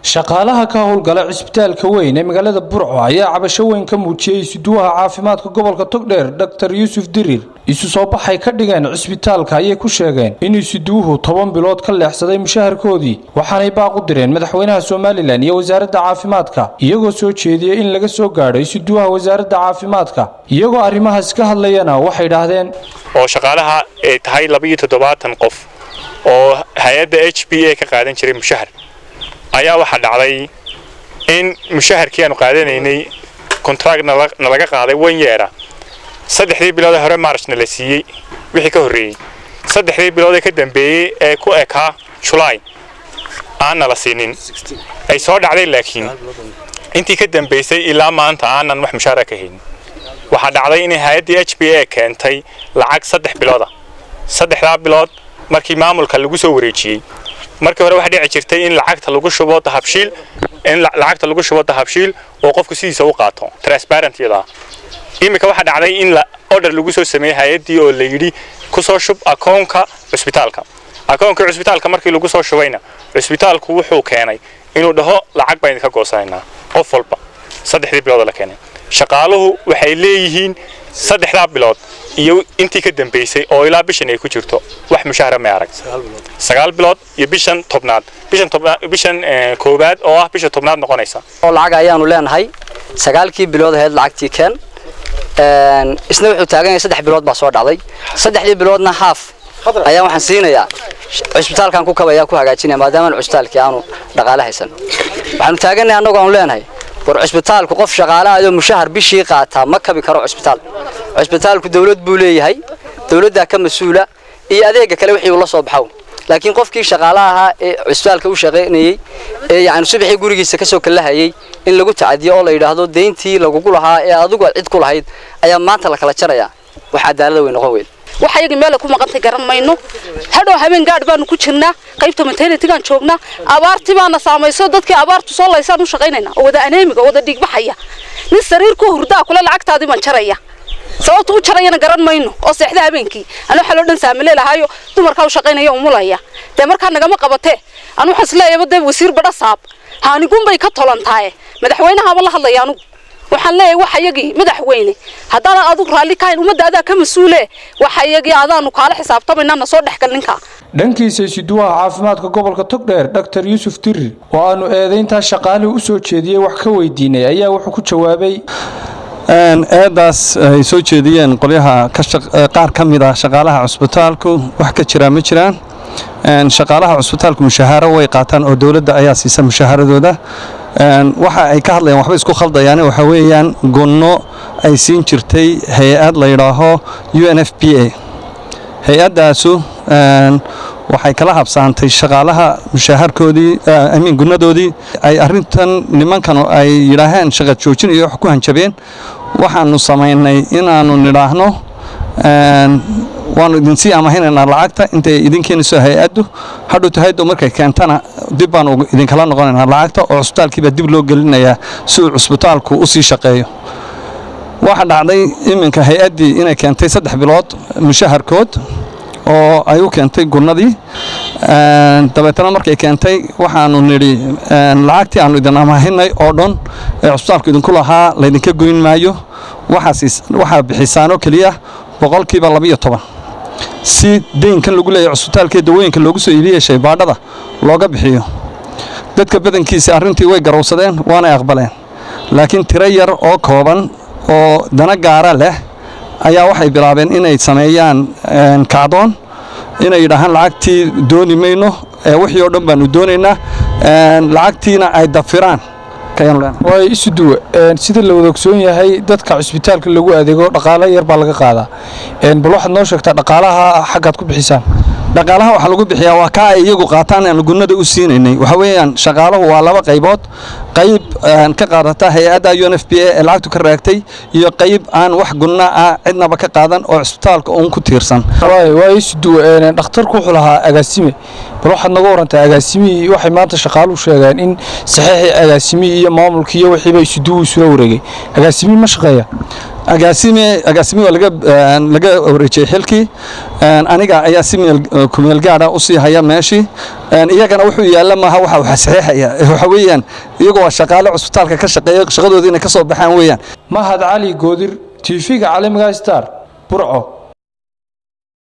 shaqaalaha ka howlgala cisbitaalka weyn ee magaalada burco ayaa cabasho weyn ka muujiyey isuduwaha caafimaadka gobolka togdheer dor yuusuf dirir isu soo baxay ka dhigeen cisbitaalka ayay ku sheegeen in isuduwuhu toban bilood ka leexsaday mushaharkoodii waxaanay baaq u direen madaxweynaha somalilan iyo wasaaradda caafimaadka iyagoo soo jeediyey in laga soo gaadho isuduwaha wasaaradda caafimaadka iyagoo arrimahaas ka hadlayana waxay dhahdeen oo shaqaalaha ay tahay labaiyo toddobaatan qof oo hay-adda h b a ka qaadan jiray mushahar ayaa waxaa dhacday in mushaharkii aanu qaadanaynay kontract nalaga qaaday wanyeera saddexdii biloodee hore maarshna la siiyey wixii ka horreeyey saddexdii biloodee ka dambeeyey ee ku ekaa julaay aanna la siinin ay soo dhacday laakiin intii ka dambaysay ilaa maanta aanan wax mushaara ka haynin waxaa dhacday inay hay-addii h b a keentay lacag saddex bilooda saddexdaa bilood markii maamulka lagu soo wareejiyey markii hore waxaa dhici jirtay in lacagta lagu shubo dahabshiil in lacagta lagu shubo dahabshiil oo qofku sidiisa u qaato transparent iyada iminka waxaa dhacday in order lagu soo sameeyey hay-addii oo la yidhi ku soo shub akoonka cusbitaalka akoonka cusbitaalka markii lagu soo shubayna cusbitaalku wuxuu keenay inuu dhaho lacag baan idinka goosanaynaa qof walba saddexdii bilood la keenay shaqaaluhu waxay leeyihiin saddexdaa bilood iyo intii ka dambaysay oo ilaa bishan ay ku jirto wax mushahara may arag sagaal bilood iyo bishan tobnaad bishan tobnaad bishan koowaad oo ah bisha tobnaad noqonaysa oo lacag ayaanu leenahay sagaalkii bilood ahayd lacagtii keen isna wuxuu taagan yahay saddex bilood baa soo dhacday saddexdii biloodna haaf ayaan waxaan siinayaa cusbitaalkan ku kabaya ku hagaajinaya maadaama cusbitaalkii aanu dhaqaale haysan waxaanu taagannahay annagoo aanu leenahay war cusbitaalku qof shaqaale ayoo mushahar bishii qaataa ma kabi karo cusbitaal cusbitaalku dawlad buu leeyahay dawladdaa ka mas-uula iyo adeega kale wixii uu la soo baxow laakiin qofkii shaqaale ahaa ee cusbitaalka u shaqaynayey ee yacni subaxii gurigiisa kasoo kalahayay in lagu tacadiyo oo la yidhaahdo deyntii lagugu lahaa ee adigu aad cid ku lahayd ayaa maanta la kala jarayaa wax cadaalada way noqon weyn wax ayagii meelay ku maqantay garan mayno hadhow habeen gaadh baanu ku jirnaa qaybta maternitigaan joognaa abaartii baana saamayso dadkii abaartu soo laysaan u shaqaynaynaa oo wada aneemiga oo wada dhiigbaxaya nin sariir ku hurdaa kule lacagtaadii baan jaraya sababta u jarayana garan mayno oo seexda habeenkii anu waxaa loo dhan saamile lahaayo dumarkaa u shaqaynaya umulaya dee markaa nagama qabatee anu waxaan isleeyaba dee wasiir badha saab haanigunbay ka tolantaaye madaxweynahaaba la hadlaya anugu waxaan leeyahay wax ayagii madaxweyne haddaanan adigu raalli kahayn ummadda adaa ka mas-uule wax ayagii adaanu kaala xisaabtamayna na soo dhexgal ninkaa dhankiisa isuduwaha caafimaadka gobolka togdheer dor yuusuf dirir oo aanu eedayntaa shaqaalihii u soo jeediyey wax ka weydiinay ayaa wuxuu ku jawaabay eedaas ay soo jeediyeen qolyaha qaar ka mid ah shaqaalaha cusbitaalku wax ka jiraa ma jiraan shaqaalaha cusbitaalku mushahaaro way qaataan oo dowladda ayaa siisa mushahaaradooda waxa ay ka hadlayaan waxba isku khaldayaan waxa weeyaan gunno ay siin jirtay hay-ad la yidhaaho u n f b a hay-addaasu waxay kala habsaantay shaqaalaha mushaharkoodii amiin gunnadoodii ay arrintan nimankan ay yidhaaheen shaqa joojin iyo wax ku hanjabeen waxaanu samaynay inaannu nidhaahno waannu idinsii amahinaynaa lacagta intay idin keenayso hay-addu hadhowta hay-addu markay keentana dib baanu idinkala noqonaynaa lacagta oo cusbitaalkiibaa dib loo gelinayaa si uu cusbitaalku u sii shaqeeyo waxa dhacday iminka hay-addii inay keentay saddex bilood mushaharkood oo ay u keentay gunnadii dabeetana markay keentay waxaanu nidhi lacagtii aannu idin amahinay oo dhan ee cusbitaalku idinku lahaa laydinka goyn maayo waxaa bixisaanoo keliya boqolkiiba labiyo toban si deynkan lagu leeyahy cusbitaalkee dawooyinka loogu soo iibiyey shaybaadhada looga bixiyo dadka badankiisa arrintii way garowsadeen waanay aqbaleen laakiin tiro yar oo kooban oo dana gaara leh ayaa waxay bilaabeen inay sameeyaan kacdoon inay yidhaahaan lacagtii dooni mayno wixii oo dhan baanu doonaynaa lacagtiina ay dafiraan waay isuduwe sida la wada ogsoon yahay dadka cusbitaalka lagu adeego dhaqaale yar baa laga qaadaa bal waxaad noo sheegtaa dhaqaalaha xaggaad ku bixisaan dhaqaalaha waxaa lagu bixiyaa waa kaa ay iyagu qaataan aan gunnada u siinaynay waxa weeyaan shaqaaluhu waa laba qaybood qayb ka qaadata hay-adda u n f b a ee lacagtu ka raagtay iyo qayb aan wax gunna ah cidnaba ka qaadan oo cusbitaalka uun ku tiirsan waay isuduwe dhakhtarku wuxuu lahaa agaasime bal waxaad naga warantaa agaasimihii waxay maanta shaqaaluhu sheegeen in saxiixii agaasimihii iyo maamulkii iyo wixiiba isuduwu isula wareegay agaasimihii ma shaqeeya agaasime agaasime waa laga laga wareejiyey xilkii aniga ayaa si meel kumeel gaadha u sii haya meeshii iyagana wuxuu yaalla maaha waxa waxa saxiixaya waxa weeyaan iyagoo waa shaqaale cusbitaalka ka shaqeeya shaqadooda inay ka soo baxaan weeyaan mahad cali goodir tv-ga caalamiga star burco